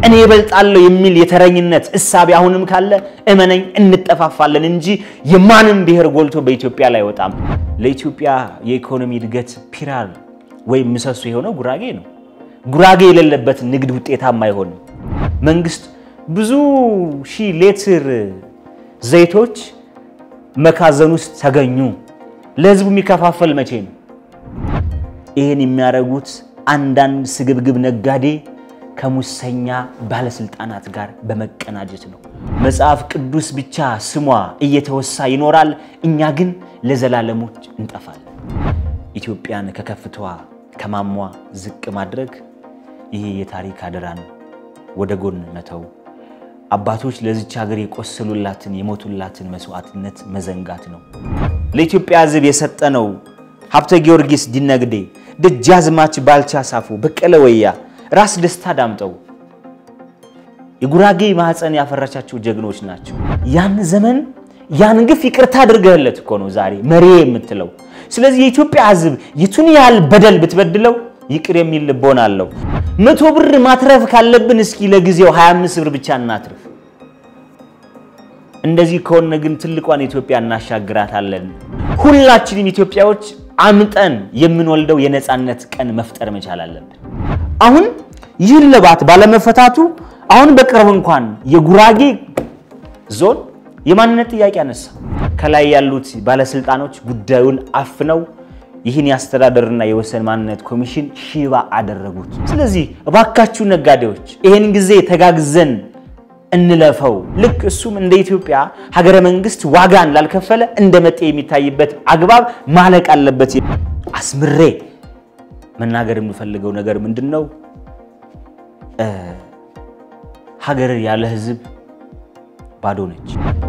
እኔ እበልጣለሁ የሚል የተረኝነት እሳቤ አሁንም ካለ እመነኝ እንጠፋፋለን እንጂ የማንም ብሔር ጎልቶ በኢትዮጵያ ላይ አይወጣም። ለኢትዮጵያ የኢኮኖሚ እድገት ፒላር ወይም ምሰሶ የሆነው ጉራጌ ነው። ጉራጌ የሌለበት ንግድ ውጤታማ አይሆንም። መንግስት ብዙ ሺህ ሌትር ዘይቶች መካዘን ውስጥ ተገኙ። ለህዝቡ የሚከፋፈል መቼ ነው? ይህን የሚያደርጉት አንዳንድ ስግብግብ ነጋዴ ከሙሰኛ ባለስልጣናት ጋር በመቀናጀት ነው። መጽሐፍ ቅዱስ ብቻ ስሟ እየተወሳ ይኖራል፣ እኛ ግን ለዘላለሞች እንጠፋለን። ኢትዮጵያን ከከፍታዋ ከማሟ ዝቅ ማድረግ ይሄ የታሪክ አደራን ወደ ጎን መተው፣ አባቶች ለዚች ሀገር የቆሰሉላትን የሞቱላትን መስዋዕትነት መዘንጋት ነው። ለኢትዮጵያ ሕዝብ የሰጠነው ሀብተ ጊዮርጊስ ዲነግዴ፣ ደጃዝማች ባልቻ ሳፎ፣ በቀለ ወያ፣ ራስ ደስታ ዳምጠው የጉራጌ ማህፀን ያፈራቻቸው ጀግኖች ናቸው። ያን ዘመን ያን ግፍ ይቅርታ አድርገህለት እኮ ነው ዛሬ መሪ የምትለው። ስለዚህ የኢትዮጵያ ሕዝብ የቱን ያህል በደል ብትበድለው ይቅር የሚል ልቦና አለው። መቶ ብር ማትረፍ ካለብን እስኪ ለጊዜው 25 ብር ብቻ እናትርፍ። እንደዚህ ከሆነ ግን ትልቋን ኢትዮጵያ እናሻግራታለን። ሁላችንም ኢትዮጵያዎች አምጠን የምንወልደው የነፃነት ቀን መፍጠር መቻል አለብን። አሁን ይህን ልባት ባለመፈታቱ አሁን በቅርብ እንኳን የጉራጌ ዞን የማንነት ጥያቄ አነሳ። ከላይ ያሉት ባለስልጣኖች ጉዳዩን አፍነው ይህን የአስተዳደርና የወሰን ማንነት ኮሚሽን ሽባ አደረጉት። ስለዚህ እባካችሁ ነጋዴዎች ይህን ጊዜ ተጋግዘን እንለፈው። ልክ እሱም እንደ ኢትዮጵያ ሀገረ መንግስት ዋጋን ላልከፈለ እንደ መጤ የሚታይበት አግባብ ማለቅ አለበት። አስምሬ መናገር የምፈልገው ነገር ምንድን ነው? ሀገር ያለ ህዝብ ባዶ ነች።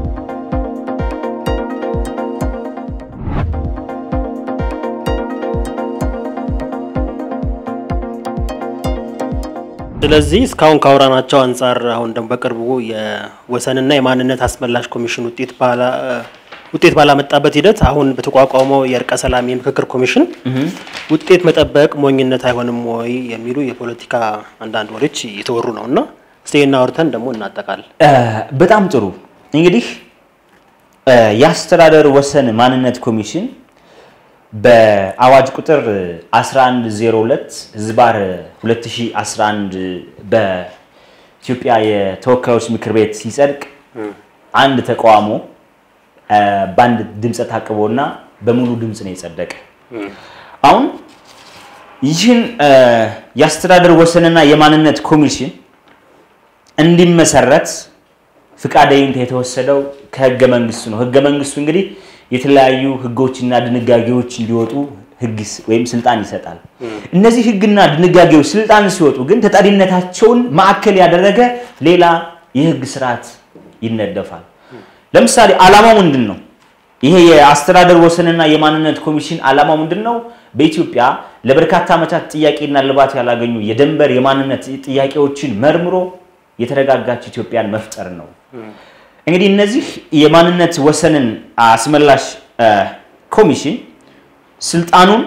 ስለዚህ እስካሁን ካወራናቸው አንጻር አሁን ደግሞ በቅርቡ የወሰንና የማንነት አስመላሽ ኮሚሽን ውጤት ውጤት ባላመጣበት ሂደት አሁን በተቋቋመው የእርቀ ሰላም የምክክር ኮሚሽን ውጤት መጠበቅ ሞኝነት አይሆንም ወይ የሚሉ የፖለቲካ አንዳንድ ወሬዎች እየተወሩ ነው እና እስቴና አውርተን ደግሞ እናጠቃል። በጣም ጥሩ እንግዲህ የአስተዳደር ወሰን ማንነት ኮሚሽን በአዋጅ ቁጥር 1102 ህዝባር 2011 በኢትዮጵያ የተወካዮች ምክር ቤት ሲጸድቅ አንድ ተቃውሞ በአንድ ድምፀ ታቅቦና በሙሉ ድምፅ ነው የጸደቀ። አሁን ይህን የአስተዳደር ወሰንና የማንነት ኮሚሽን እንዲመሰረት ፍቃደኝነት የተወሰደው ከህገ መንግስቱ ነው። ህገ መንግስቱ እንግዲህ የተለያዩ ህጎችና ድንጋጌዎች እንዲወጡ ህግ ወይም ስልጣን ይሰጣል። እነዚህ ህግና ድንጋጌዎች ስልጣን ሲወጡ ግን ተጠሪነታቸውን ማዕከል ያደረገ ሌላ የህግ ስርዓት ይነደፋል። ለምሳሌ ዓላማው ምንድን ነው? ይሄ የአስተዳደር ወሰንና የማንነት ኮሚሽን ዓላማው ምንድን ነው? በኢትዮጵያ ለበርካታ ዓመታት ጥያቄና ልባት ያላገኙ የድንበር የማንነት ጥያቄዎችን መርምሮ የተረጋጋች ኢትዮጵያን መፍጠር ነው። እንግዲህ እነዚህ የማንነት ወሰንን አስመላሽ ኮሚሽን ስልጣኑን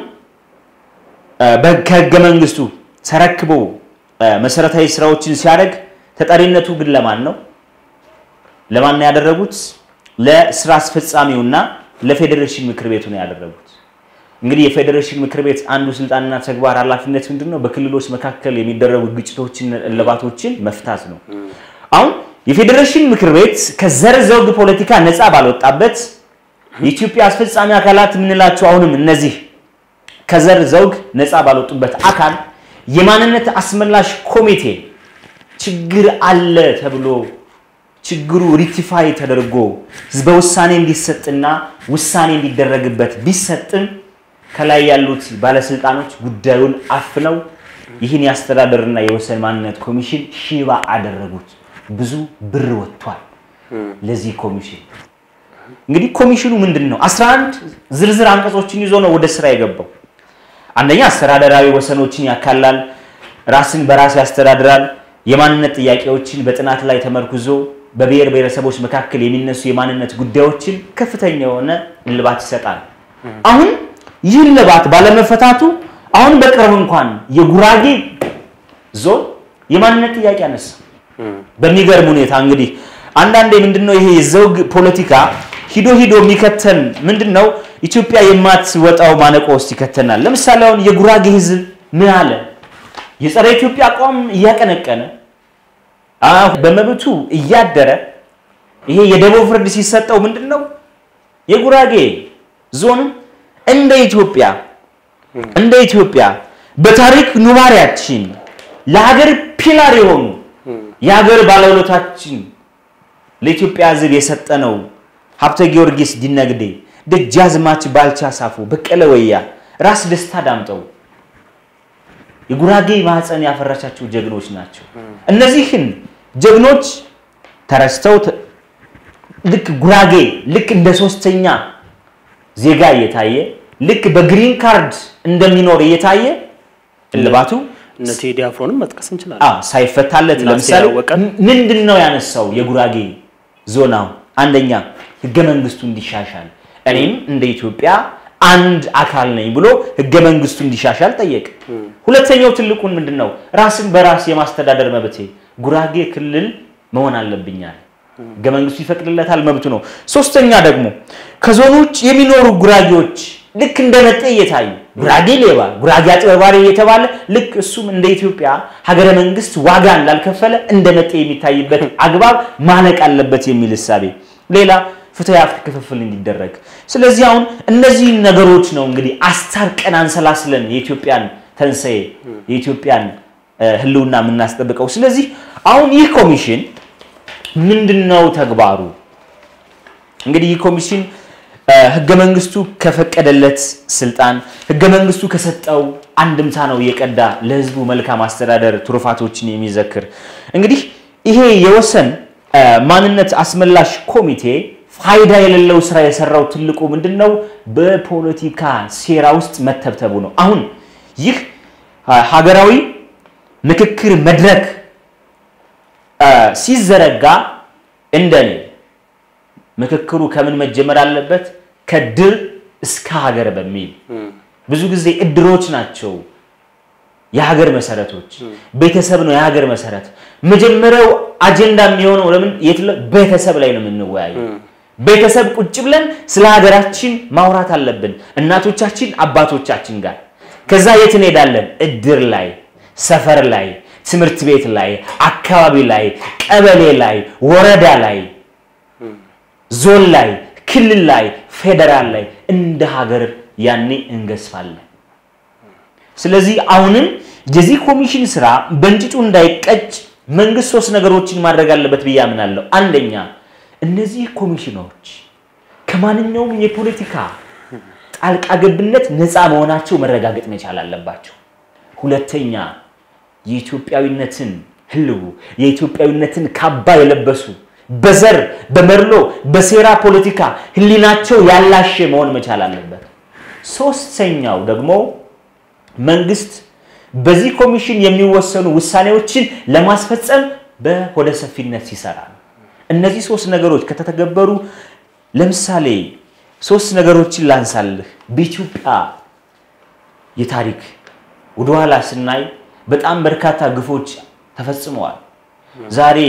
ከህገ መንግስቱ ተረክቦ መሰረታዊ ስራዎችን ሲያደርግ ተጠሪነቱ ግን ለማን ነው? ለማን ነው ያደረጉት? ለስራ አስፈጻሚውና ለፌዴሬሽን ምክር ቤቱ ነው ያደረጉት። እንግዲህ የፌዴሬሽን ምክር ቤት አንዱ ስልጣንና ተግባር ኃላፊነት ምንድን ነው? በክልሎች መካከል የሚደረጉ ግጭቶችን፣ እልባቶችን መፍታት ነው። አሁን የፌዴሬሽን ምክር ቤት ከዘር ዘውግ ፖለቲካ ነፃ ባልወጣበት የኢትዮጵያ አስፈጻሚ አካላት የምንላቸው አሁንም እነዚህ ከዘር ዘውግ ነፃ ባልወጡበት አካል የማንነት አስመላሽ ኮሚቴ ችግር አለ ተብሎ ችግሩ ሪቲፋይ ተደርጎ ህዝበ ውሳኔ እንዲሰጥና ውሳኔ እንዲደረግበት ቢሰጥም ከላይ ያሉት ባለስልጣኖች ጉዳዩን አፍነው ይህን የአስተዳደርና የወሰን ማንነት ኮሚሽን ሽባ አደረጉት። ብዙ ብር ወጥቷል ለዚህ ኮሚሽን። እንግዲህ ኮሚሽኑ ምንድን ነው? 11 ዝርዝር አንቀጾችን ይዞ ነው ወደ ስራ የገባው። አንደኛ አስተዳደራዊ ወሰኖችን ያካላል፣ ራስን በራስ ያስተዳድራል፣ የማንነት ጥያቄዎችን በጥናት ላይ ተመርኩዞ በብሔር ብሔረሰቦች መካከል የሚነሱ የማንነት ጉዳዮችን ከፍተኛ የሆነ እልባት ይሰጣል። አሁን ይህ እልባት ባለመፈታቱ አሁን በቅርብ እንኳን የጉራጌ ዞን የማንነት ጥያቄ አነሳ። በሚገርም ሁኔታ እንግዲህ አንዳንዴ ምንድነው ይሄ የዘውግ ፖለቲካ ሂዶ ሂዶ የሚከተን ምንድነው ኢትዮጵያ የማትወጣው ማነቆ ውስጥ ይከተናል። ለምሳሌ አሁን የጉራጌ ህዝብ ምን አለ? የጸረ ኢትዮጵያ አቋም እያቀነቀነ አሁን በመብቱ እያደረ ይሄ የደቡብ ፍርድ ሲሰጠው ምንድነው የጉራጌ ዞንም እንደ ኢትዮጵያ እንደ ኢትዮጵያ በታሪክ ኑባሪያችን ለሀገር ፒላር የሆኑ የሀገር ባለውለታችን ለኢትዮጵያ ህዝብ የሰጠነው ሀብተ ጊዮርጊስ ዲነግዴ፣ ደጃዝማች ባልቻ ሳፎ፣ በቀለ ወያ፣ ራስ ደስታ ዳምጠው የጉራጌ ማህፀን ያፈራቻቸው ጀግኖች ናቸው። እነዚህን ጀግኖች ተረስተው ተ- ልክ ጉራጌ ልክ እንደ ሶስተኛ ዜጋ እየታየ ልክ በግሪን ካርድ እንደሚኖር እየታየ እልባቱ እነ ቴዲ አፍሮንም መጥቀስ እንችላለን። አዎ ሳይፈታለት እና ለምሳሌ ያወቀ ምንድን ነው ያነሳው የጉራጌ ዞን አሁን አንደኛ ህገ መንግስቱ እንዲሻሻል እኔም እንደ ኢትዮጵያ አንድ አካል ነኝ ብሎ ህገ መንግስቱ እንዲሻሻል ጠየቅ ሁለተኛው ትልቁን ምንድን ነው ራስን በራስ የማስተዳደር መብቴ ጉራጌ ክልል መሆን አለብኛል ህገ መንግስቱ ይፈቅድለታል መብቱ ነው ሶስተኛ ደግሞ ከዞኑ ውጭ የሚኖሩ ጉራጌዎች ልክ እንደ መጤ እየታዩ ጉራጌ ሌባ ጉራጌ አጭበርባሪ እየተባለ ልክ እሱም እንደ ኢትዮጵያ ሀገረ መንግስት ዋጋ እንዳልከፈለ እንደ መጤ የሚታይበት አግባብ ማለቅ አለበት የሚል እሳቤ ሌላ ፍትህ የሀብት ክፍፍል እንዲደረግ ስለዚህ አሁን እነዚህ ነገሮች ነው እንግዲህ አስታርቀን አንሰላስለን የኢትዮጵያን ተንሰዬ የኢትዮጵያን እ፣ ህልውና የምናስጠብቀው ስለዚህ አሁን ይህ ኮሚሽን ምንድን ነው ተግባሩ እንግዲህ ይህ ኮሚሽን እ፣ ህገ መንግስቱ ከፈቀደለት ስልጣን ህገ መንግስቱ ከሰጠው አንድምታ ነው እየቀዳ ለህዝቡ መልካም አስተዳደር ትሩፋቶችን የሚዘክር እንግዲህ ይሄ የወሰን እ፣ ማንነት አስመላሽ ኮሚቴ ፋይዳ የሌለው ስራ የሰራው ትልቁ ምንድን ነው በፖለቲካ ሴራ ውስጥ መተብተቡ ነው አሁን ይህ እ፣ ሀገራዊ ምክክር መድረክ እ፣ ሲዘረጋ እንደኔ ምክክሩ ከምን መጀመር አለበት? ከድር እስከ ሀገር በሚል ብዙ ጊዜ እድሮች ናቸው የሀገር መሰረቶች። ቤተሰብ ነው የሀገር መሰረት። መጀመሪያው አጀንዳ የሚሆነው ለምን የት ለ- ቤተሰብ ላይ ነው የምንወያየው። ቤተሰብ ቁጭ ብለን ስለ ሀገራችን ማውራት አለብን፣ እናቶቻችን አባቶቻችን ጋር። ከዛ የት እንሄዳለን? እድር ላይ፣ ሰፈር ላይ፣ ትምህርት ቤት ላይ፣ አካባቢ ላይ፣ ቀበሌ ላይ፣ ወረዳ ላይ ዞን ላይ፣ ክልል ላይ፣ ፌዴራል ላይ እንደ ሀገር ያኔ እንገዝፋለን። ስለዚህ አሁንም የዚህ ኮሚሽን ስራ በእንጭጩ እንዳይቀጭ መንግስት ሶስት ነገሮችን ማድረግ አለበት ብዬ አምናለሁ። አንደኛ እነዚህ ኮሚሽኖች ከማንኛውም የፖለቲካ ጣልቃ ገብነት ነፃ መሆናቸው መረጋገጥ መቻል አለባቸው። ሁለተኛ የኢትዮጵያዊነትን ህልው የኢትዮጵያዊነትን ካባ የለበሱ በዘር በመድሎ በሴራ ፖለቲካ ህሊናቸው ያላሸ መሆን መቻል አለበት። ሶስተኛው ደግሞ መንግስት በዚህ ኮሚሽን የሚወሰኑ ውሳኔዎችን ለማስፈጸም በሆደ ሰፊነት ሲሰራ ነው። እነዚህ ሶስት ነገሮች ከተተገበሩ ለምሳሌ ሶስት ነገሮችን ላንሳልህ። በኢትዮጵያ የታሪክ ወደኋላ ስናይ በጣም በርካታ ግፎች ተፈጽመዋል። ዛሬ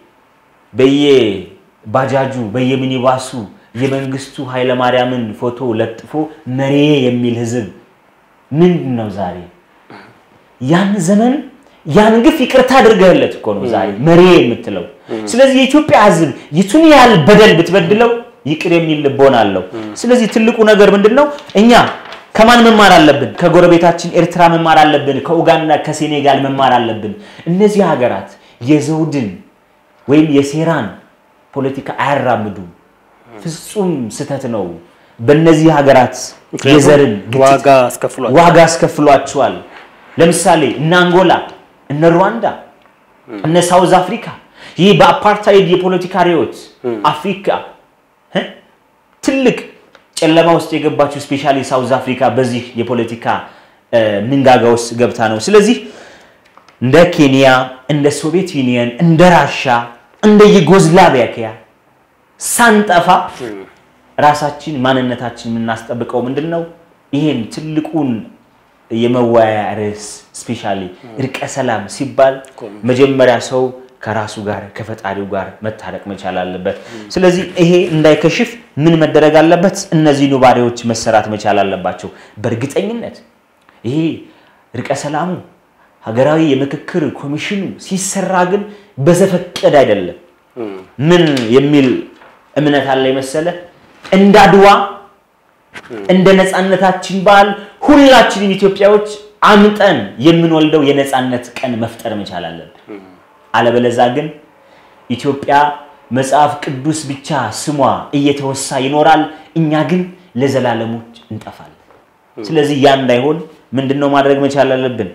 በየባጃጁ በየሚኒባሱ የመንግስቱ ኃይለማርያምን ፎቶ ለጥፎ መሬ የሚል ህዝብ ምንድን ነው ዛሬ? ያን ዘመን ያን ግፍ ይቅርታ አድርገህለት እኮ ነው ዛሬ መሬ የምትለው። ስለዚህ የኢትዮጵያ ህዝብ የቱን ያህል በደል ብትበድለው ይቅር የሚል ልቦና አለው። ስለዚህ ትልቁ ነገር ምንድን ነው? እኛ ከማን መማር አለብን? ከጎረቤታችን ኤርትራ መማር አለብን። ከኡጋንዳ ከሴኔጋል መማር አለብን። እነዚህ ሀገራት የዘውድን ወይም የሴራን ፖለቲካ አያራምዱም። ፍጹም ስህተት ነው። በእነዚህ ሀገራት የዘርን ግጭት ዋጋ አስከፍሏል። ዋጋ አስከፍሏቸዋል። ለምሳሌ እነ አንጎላ፣ እነ ሩዋንዳ፣ እነ ሳውዝ አፍሪካ ይህ በአፓርታይድ የፖለቲካ ርዕዮት አፍሪካ እ ትልቅ ጨለማ ውስጥ የገባችው ስፔሻሊ ሳውዝ አፍሪካ በዚህ የፖለቲካ እ ምንጋጋ ውስጥ ገብታ ነው። ስለዚህ እንደ ኬንያ፣ እንደ ሶቪየት ዩኒየን፣ እንደ ራሻ፣ እንደ ዩጎዝላቪያ ሳንጠፋ ራሳችን ማንነታችን የምናስጠብቀው ምንድን ነው? ይሄን ትልቁን የመወያያ ርዕስ ስፔሻሊ እርቀ ሰላም ሲባል መጀመሪያ ሰው ከራሱ ጋር ከፈጣሪው ጋር መታረቅ መቻል አለበት። ስለዚህ ይሄ እንዳይከሽፍ ምን መደረግ አለበት? እነዚህ ኑባሬዎች መሰራት መቻል አለባቸው። በእርግጠኝነት ይሄ እርቀ ሰላሙ ሀገራዊ የምክክር ኮሚሽኑ ሲሰራ ግን በዘፈቀደ አይደለም። ምን የሚል እምነት አለ መሰለ እንደ አድዋ እንደ ነፃነታችን በዓል ሁላችንም ኢትዮጵያዎች አምጠን የምንወልደው የነፃነት ቀን መፍጠር መቻል አለብን። አለበለዛ ግን ኢትዮጵያ መጽሐፍ ቅዱስ ብቻ ስሟ እየተወሳ ይኖራል፣ እኛ ግን ለዘላለሞች እንጠፋለን። ስለዚህ ያ እንዳይሆን ምንድን ነው ማድረግ መቻል አለብን?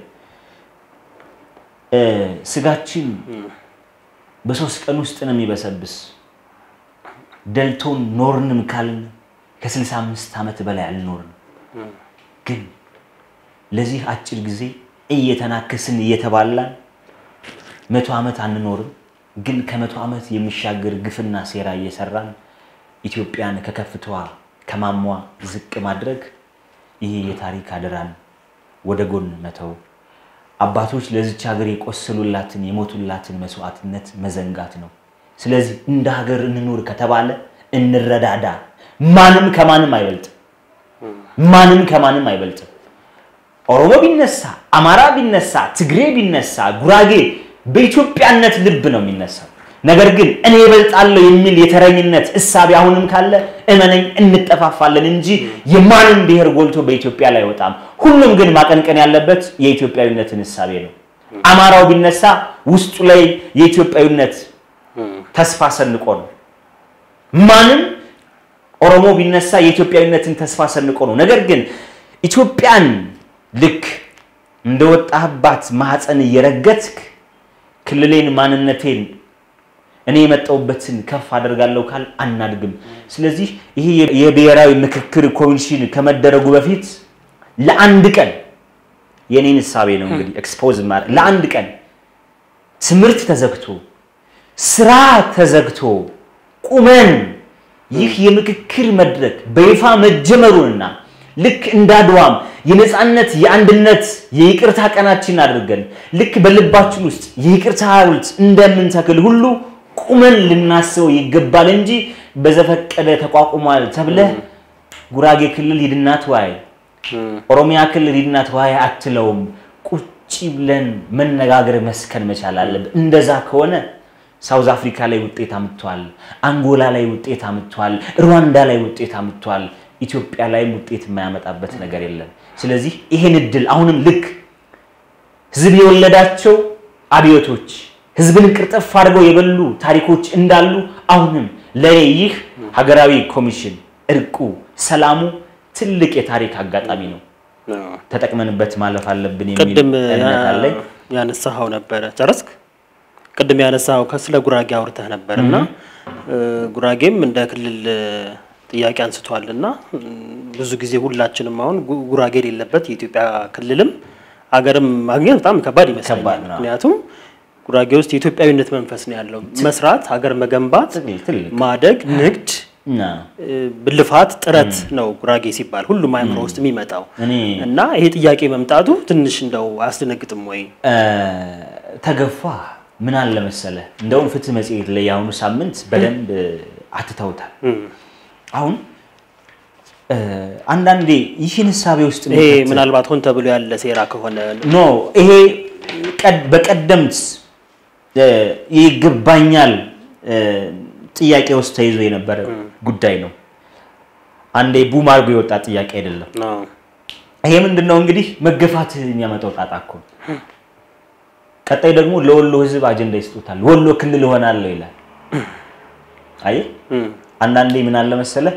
ስጋችን በሶስት ቀን ውስጥ ነው የሚበሰብስ። ደልቶን ኖርንም ካልን ከ65 ዓመት በላይ አልኖርንም። ግን ለዚህ አጭር ጊዜ እየተናከስን እየተባላን መቶ ዓመት አንኖርም። ግን ከመቶ ዓመት የሚሻገር ግፍና ሴራ እየሰራን ኢትዮጵያን ከከፍታዋ ከማሟ ዝቅ ማድረግ ይህ የታሪክ አደራን ወደ ጎን መተው አባቶች ለዚች ሀገር የቆሰሉላትን የሞቱላትን መስዋዕትነት መዘንጋት ነው። ስለዚህ እንደ ሀገር እንኑር ከተባለ እንረዳዳ። ማንም ከማንም አይበልጥም። ማንም ከማንም አይበልጥም። ኦሮሞ ቢነሳ፣ አማራ ቢነሳ፣ ትግሬ ቢነሳ፣ ጉራጌ በኢትዮጵያነት ልብ ነው የሚነሳው። ነገር ግን እኔ እበልጣለሁ የሚል የተረኝነት እሳቤ አሁንም ካለ እመነኝ እንጠፋፋለን እንጂ የማንም ብሔር ጎልቶ በኢትዮጵያ ላይ አይወጣም። ሁሉም ግን ማቀንቀን ያለበት የኢትዮጵያዊነትን እሳቤ ነው። አማራው ቢነሳ ውስጡ ላይ የኢትዮጵያዊነት ተስፋ ሰንቆ ነው። ማንም ኦሮሞ ቢነሳ የኢትዮጵያዊነትን ተስፋ ሰንቆ ነው። ነገር ግን ኢትዮጵያን ልክ እንደወጣህባት ማህፀን እየረገጥክ ክልሌን ማንነቴን እኔ የመጣሁበትን ከፍ አደርጋለሁ ካል አናድግም። ስለዚህ ይሄ የብሔራዊ ምክክር ኮሚሽን ከመደረጉ በፊት ለአንድ ቀን የኔን እሳቤ ነው እንግዲህ ኤክስፖዝ ማድረግ ለአንድ ቀን ትምህርት ተዘግቶ ስራ ተዘግቶ ቁመን ይህ የምክክር መድረክ በይፋ መጀመሩንና ልክ እንዳድዋም የነፃነት የአንድነት የይቅርታ ቀናችን አድርገን ልክ በልባችን ውስጥ የይቅርታ ሐውልት እንደምንተክል ሁሉ ቁመን ልናስበው ይገባል እንጂ በዘፈቀደ ተቋቁሟል ተብለህ ጉራጌ ክልል ሂድና ተወያይ፣ ኦሮሚያ ክልል ሂድና ተወያይ አትለውም። ቁጭ ብለን መነጋገር መስከን መቻል አለብን። እንደዛ ከሆነ ሳውዝ አፍሪካ ላይ ውጤት አምጥቷል፣ አንጎላ ላይ ውጤት አምጥቷል፣ ሩዋንዳ ላይ ውጤት አምጥቷል። ኢትዮጵያ ላይም ውጤት የማያመጣበት ነገር የለም። ስለዚህ ይሄን እድል አሁንም ልክ ህዝብ የወለዳቸው አብዮቶች ህዝብን ቅርጥፍ አድርገው የበሉ ታሪኮች እንዳሉ አሁንም ለእኔ ይህ ሀገራዊ ኮሚሽን እርቁ፣ ሰላሙ ትልቅ የታሪክ አጋጣሚ ነው። ተጠቅመንበት ማለፍ አለብን የሚል ቅድም እምነት አለኝ። ያነሳኸው ነበረ ጨረስክ? ቅድም ያነሳኸው ከስለ ጉራጌ አውርተህ ነበር እና ጉራጌም እንደ ክልል ጥያቄ አንስቷል እና ብዙ ጊዜ ሁላችንም አሁን ጉ- ጉራጌ የሌለበት የኢትዮጵያ ክልልም ሀገርም ማግኘት በጣም ከባድ ይመስለኛል። ከባድ ነው። ምክንያቱም ጉራጌ ውስጥ የኢትዮጵያዊነት መንፈስ ነው ያለው። መስራት፣ ሀገር መገንባት፣ ትልቅ- ትልቅ ማደግ፣ ንግድ እና እ፣ ልፋት፣ ጥረት ነው ጉራጌ ሲባል ሁሉም አእምሮ ውስጥ የሚመጣው እኔ እና ይሄ ጥያቄ መምጣቱ ትንሽ እንደው አያስደነግጥም ወይ? እ፣ ተገፋ ምን አለ መሰለህ፣ እንደውም ፍትህ መጽሔት ላይ የአሁኑ ሳምንት በደንብ አትተውታል። አሁን እ፣ አንዳንዴ ይህን እሳቤ ውስጥ ይሄ የሚከተል- ምናልባት ሆን ተብሎ ያለ ሴራ ከሆነ ኖ ይሄ ቀድ- በቀደምት እ፣ ይገባኛል እ፣ ጥያቄ ውስጥ ተይዞ የነበረ ጉዳይ ነው። አንዴ ቡም አድርጎ የወጣ ጥያቄ አይደለም። ነው። ይሄ ምንድን ነው እንግዲህ መገፋት የሚያመጣው ጣጣ እኮ ነው። ቀጣይ ደግሞ ለወሎ ሕዝብ አጀንዳ ይስጡታል። ወሎ ክልል እሆናለሁ ይላል። አየህ እም፣ አንዳንዴ ምን አለ መሰለህ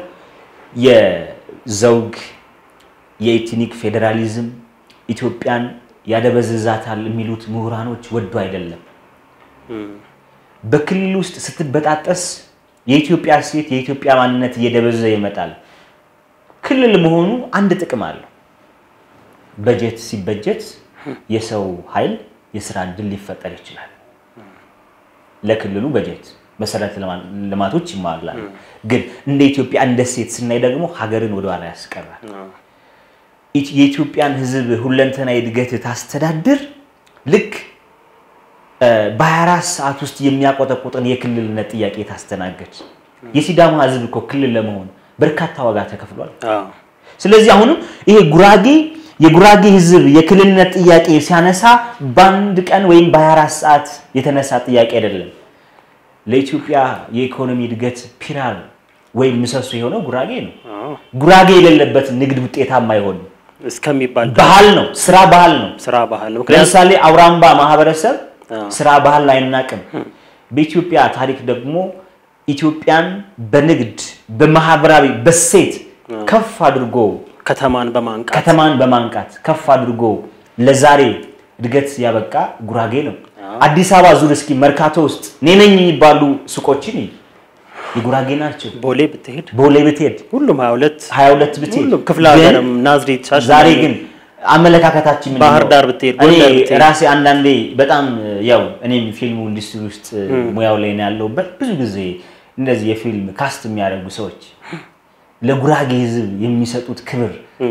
የዘውግ የኤትኒክ ፌዴራሊዝም ኢትዮጵያን ያደበዝዛታል የሚሉት ምሁራኖች ወዶ አይደለም። እም፣ በክልል ውስጥ ስትበጣጠስ የኢትዮጵያ ሴት የኢትዮጵያ ማንነት እየደበዘዘ ይመጣል። ክልል መሆኑ አንድ ጥቅም አለው። በጀት ሲበጀት የሰው ኃይል የስራ እድል ሊፈጠር ይችላል። ለክልሉ በጀት መሰረተ ልማ- ልማቶች ይሟላሉ። ግን እንደ ኢትዮጵያ እንደ ሴት ስናይ ደግሞ ሀገርን ወደኋላ ያስቀራል። ነው። ኢት- የኢትዮጵያን ሕዝብ ሁለንተናዊ እድገት ታስተዳድር ልክ በ24 ሰዓት ውስጥ የሚያቆጠቁጥን የክልልነት ጥያቄ ታስተናገድ። የሲዳማ ህዝብ እኮ ክልል ለመሆን በርካታ ዋጋ ተከፍሏል። አዎ። ስለዚህ አሁንም ይሄ ጉራጌ የጉራጌ ህዝብ የክልልነት ጥያቄ ሲያነሳ በአንድ ቀን ወይም በ24 ሰዓት የተነሳ ጥያቄ አይደለም። ለኢትዮጵያ የኢኮኖሚ እድገት ፒላር ወይም ምሰሶ የሆነው ጉራጌ ነው። አዎ። ጉራጌ የሌለበት ንግድ ውጤታማ አይሆንም። እስከሚባል ባህል ነው፣ ስራ ባህል ነው። ስራ ባህል ነው። ምክንያቱም ለምሳሌ አውራምባ ማህበረሰብ አዎ። ስራ ባህል አይናቅም። በኢትዮጵያ ታሪክ ደግሞ ኢትዮጵያን በንግድ በማህበራዊ በሴት ከፍ አድርጎ ከተማን በማንቃት ከተማን በማንቃት ከፍ አድርጎ ለዛሬ እድገት ያበቃ ጉራጌ ነው። አዲስ አበባ ዙር እስኪ መርካቶ ውስጥ እኔ ነኝ የሚባሉ ሱቆችን እይ፣ የጉራጌ ናቸው። ቦሌ ብትሄድ ቦሌ ብትሄድ ሁሉም 22 22 ብትሄድ ሁሉም ክፍለ ግን ሀገርም ናዝሬት፣ ሻሸመኔ ዛሬ ግን አመለካከታችን ምንድን ባህር ነው? ዳር ብትሄድ፣ እኔ ጎንደር ብትሄድ ራሴ አንዳንዴ በጣም ያው እኔም ፊልሙ ኢንዱስትሪ ውስጥ ሙያው ላይ ነው ያለሁበት። ብዙ ጊዜ እንደዚህ የፊልም ካስት የሚያደርጉ ሰዎች ለጉራጌ ሕዝብ የሚሰጡት ክብር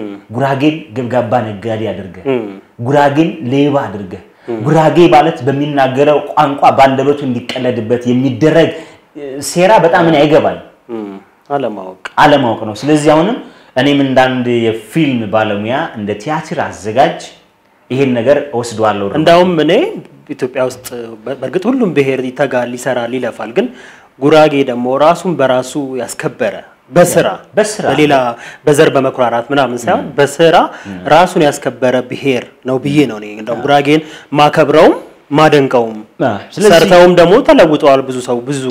ጉራጌን ገብጋባ ነጋዴ አድርገህ ጉራጌን ሌባ አድርገህ ጉራጌ ማለት በሚናገረው ቋንቋ በአንደበቱ እንዲቀለድበት የሚደረግ እ፣ ሴራ በጣም እኔ አይገባል እም፣ አለማወቅ አለማወቅ ነው። ስለዚህ አሁንም እኔም እንዳንድ የፊልም ባለሙያ እንደ ቲያትር አዘጋጅ ይሄን ነገር እወስደዋለሁ። እንዳውም እኔ ኢትዮጵያ ውስጥ በ- በእርግጥ ሁሉም ብሔር ይተጋል፣ ይሰራል፣ ይለፋል። ግን ጉራጌ ደግሞ ራሱን በራሱ ያስከበረ በስራ በስራ በሌላ በዘር በመኩራራት ምናምን ሳይሆን በስራ ራሱን ያስከበረ ብሔር ነው ብዬ ነው እኔ እንደውም ጉራጌን ማከብረውም ማደንቀውም። አ፣ ስለዚህ ሰርተውም ደግሞ ተለውጠዋል። ብዙ ሰው ብዙ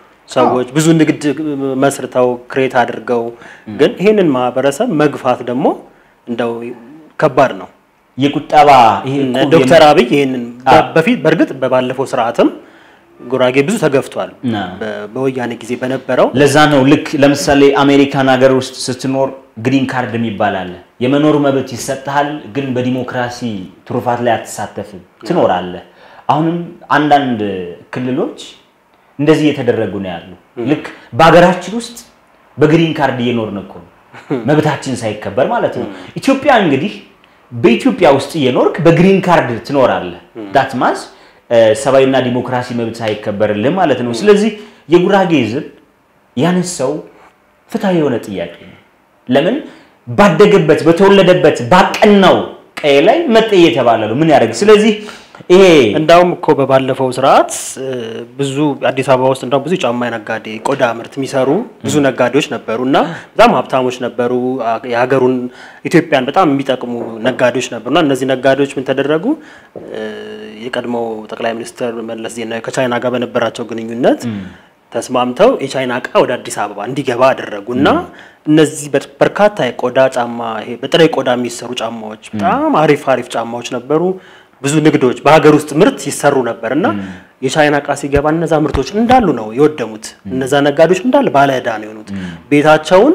ሰዎች ብዙ ንግድ መስርተው ክሬት አድርገው፣ ግን ይህንን ማህበረሰብ መግፋት ደግሞ እንደው ከባድ ነው። የቁጠባ ይሄ እኮ ዶክተር አብይ ይህንን በፊት በእርግጥ በባለፈው ስርዓትም ጉራጌ ብዙ ተገፍቷል። ና። በ- በወያኔ ጊዜ በነበረው ለዛ ነው ልክ ለምሳሌ አሜሪካን ሀገር ውስጥ ስትኖር ግሪን ካርድ የሚባል አለ። የመኖር መብት ይሰጥሃል፣ ግን በዲሞክራሲ ትሩፋት ላይ አትሳተፍም፣ ትኖራለህ። አሁንም አንዳንድ ክልሎች እንደዚህ እየተደረጉ ነው ያሉ። ልክ በሀገራችን ውስጥ በግሪን ካርድ እየኖርን እኮ ነው፣ መብታችን ሳይከበር ማለት ነው። ኢትዮጵያ እንግዲህ በኢትዮጵያ ውስጥ እየኖርክ በግሪን ካርድ ትኖራለህ። ዳት ማዝ ሰብአዊና ዲሞክራሲ መብት ሳይከበርልህ ማለት ነው። ስለዚህ የጉራጌ ሕዝብ ያነሳው ፍትሐዊ የሆነ ጥያቄ ነው። ለምን ባደገበት በተወለደበት ባቀናው ቀዬ ላይ መጤ እየተባለ ነው። ምን ያደርግ? ስለዚህ ይሄ እንዳውም እኮ በባለፈው ስርዓት እ፣ ብዙ አዲስ አበባ ውስጥ እንዳውም ብዙ ጫማ ነጋዴ ቆዳ ምርት የሚሰሩ ብዙ ነጋዴዎች ነበሩ እና በጣም ሀብታሞች ነበሩ። አ- የሀገሩን ኢትዮጵያን በጣም የሚጠቅሙ ነጋዴዎች ነበሩ እና እነዚህ ነጋዴዎች ምን ተደረጉ? እ፣ የቀድሞው ጠቅላይ ሚኒስትር መለስ ዜናዊ ከቻይና ጋር በነበራቸው ግንኙነት ተስማምተው የቻይና እቃ ወደ አዲስ አበባ እንዲገባ አደረጉ እና እነዚህ በር- በርካታ የቆዳ ጫማ ይሄ በጥሬ ቆዳ የሚሰሩ ጫማዎች በጣም አሪፍ አሪፍ ጫማዎች ነበሩ። ብዙ ንግዶች በሀገር ውስጥ ምርት ይሰሩ ነበር እና የቻይና እቃ ሲገባ እነዛ ምርቶች እንዳሉ ነው የወደሙት። እነዛ ነጋዴዎች እንዳለ ባለ ዕዳ ነው የሆኑት። ቤታቸውን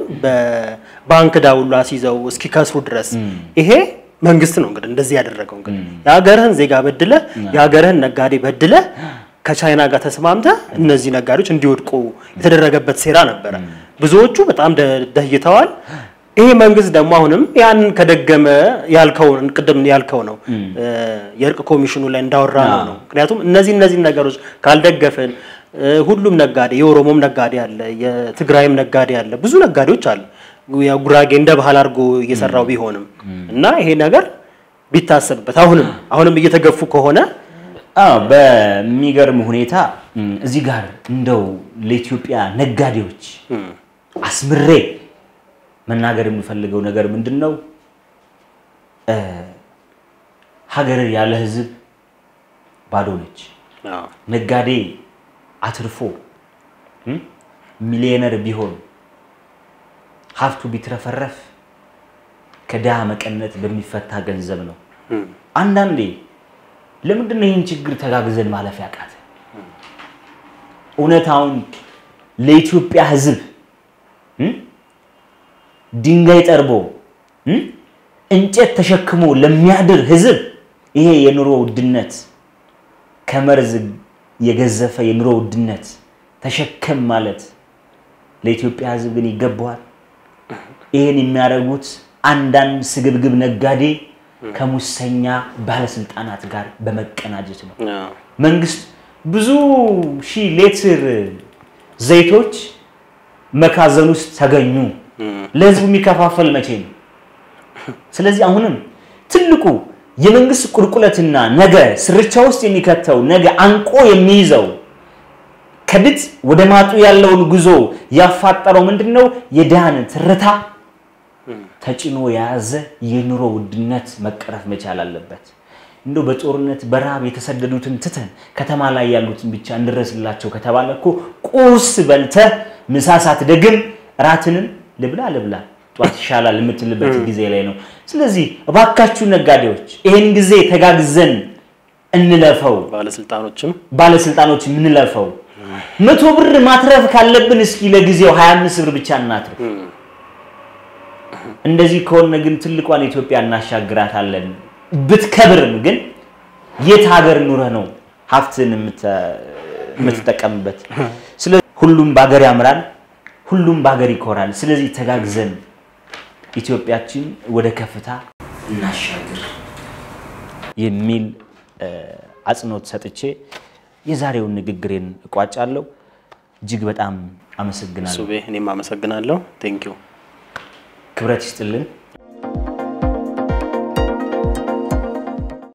በባንክ ዕዳ ሁሉ አስይዘው እስኪከስሩ ድረስ ይሄ መንግስት ነው እንግዲህ እንደዚህ ያደረገው። እንግዲህ የሀገርህን ዜጋ በድለህ የሀገርህን ነጋዴ በድለህ ከቻይና ጋር ተስማምተህ እነዚህ ነጋዴዎች እንዲወድቁ የተደረገበት ሴራ ነበረ። ብዙዎቹ በጣም ደ- ደህይተዋል። ይሄ መንግስት ደግሞ አሁንም ያንን ከደገመ ያልከው ቅድም ያልከው ነው እ፣ የእርቅ ኮሚሽኑ ላይ እንዳወራ ነው ነው ምክንያቱም እነዚህ እነዚህ ነገሮች ካልደገፍን እ፣ ሁሉም ነጋዴ የኦሮሞም ነጋዴ አለ፣ የትግራይም ነጋዴ አለ፣ ብዙ ነጋዴዎች አሉ። ያው ጉራጌ እንደ ባህል አድርጎ እየሰራው ቢሆንም እና ይሄ ነገር ቢታሰብበት አሁንም አሁንም እየተገፉ ከሆነ አዎ በሚገርም ሁኔታ እም፣ እዚህ ጋር እንደው ለኢትዮጵያ ነጋዴዎች አስምሬ መናገር የምፈልገው ነገር ምንድን ነው? እ፣ ሀገር ያለ ሕዝብ ባዶ ነች። ነጋዴ አትርፎ እም፣ ሚሊዮነር ቢሆን ሀብቱ ቢትረፈረፍ ከድሃ መቀነት በሚፈታ ገንዘብ ነው። አንዳንዴ ለምንድን ነው ይህን ችግር ተጋግዘን ማለፍ ያቃተ? እውነታውን ለኢትዮጵያ ሕዝብ እም፣ ድንጋይ ጠርቦ እም፣ እንጨት ተሸክሞ ለሚያድር ሕዝብ ይሄ የኑሮ ውድነት ከመርዝ የገዘፈ የኑሮ ውድነት ተሸከም ማለት ለኢትዮጵያ ሕዝብ ግን ይገባዋል። ይህን የሚያደርጉት አንዳንድ ስግብግብ ነጋዴ ከሙሰኛ ባለስልጣናት ጋር በመቀናጀት ነው። አዎ። መንግስት ብዙ ሺህ ሌትር ዘይቶች መካዘን ውስጥ ተገኙ። ለህዝቡ የሚከፋፈል መቼ ነው? ስለዚህ አሁንም ትልቁ የመንግስት ቁልቁለትና ነገ ስርቻ ውስጥ የሚከተው ነገ አንቆ የሚይዘው ከድጥ ወደ ማጡ ያለውን ጉዞ ያፋጠረው ምንድን ነው? የድሃን ትርታ ተጭኖ የያዘ የኑሮ ውድነት መቀረፍ መቻል አለበት። እንደው በጦርነት በረሃብ የተሰደዱትን ትተን ከተማ ላይ ያሉትን ብቻ እንድረስላቸው ከተባለ እኮ ቁርስ በልተህ ምሳ ሳትደግም እራትንም ልብላ ልብላ ጧት ይሻላል የምትልበት ጊዜ ላይ ነው። ስለዚህ እባካችሁ ነጋዴዎች ይህን ጊዜ ተጋግዘን እንለፈው። ባለስልጣኖችም ባለስልጣኖች የምንለፈው መቶ ብር ማትረፍ ካለብን እስኪ ለጊዜው 25 ብር ብቻ እናትርፍ። እንደዚህ ከሆነ ግን ትልቋን ኢትዮጵያ እናሻግራታለን። ብትከብርም ግን የት ሀገር ኑረህ ነው ሀብትን የምትጠቀምበት? ስለዚህ ሁሉም በሀገር ያምራል፣ ሁሉም በሀገር ይኮራል። ስለዚህ ተጋግዘን ኢትዮጵያችን ወደ ከፍታ እናሻግር የሚል አጽንኦት ሰጥቼ የዛሬውን ንግግሬን እቋጫለሁ። እጅግ በጣም አመሰግናለሁ። ሱቤ እኔም አመሰግናለሁ። ቴንኪዩ ክብረት ይስጥልን።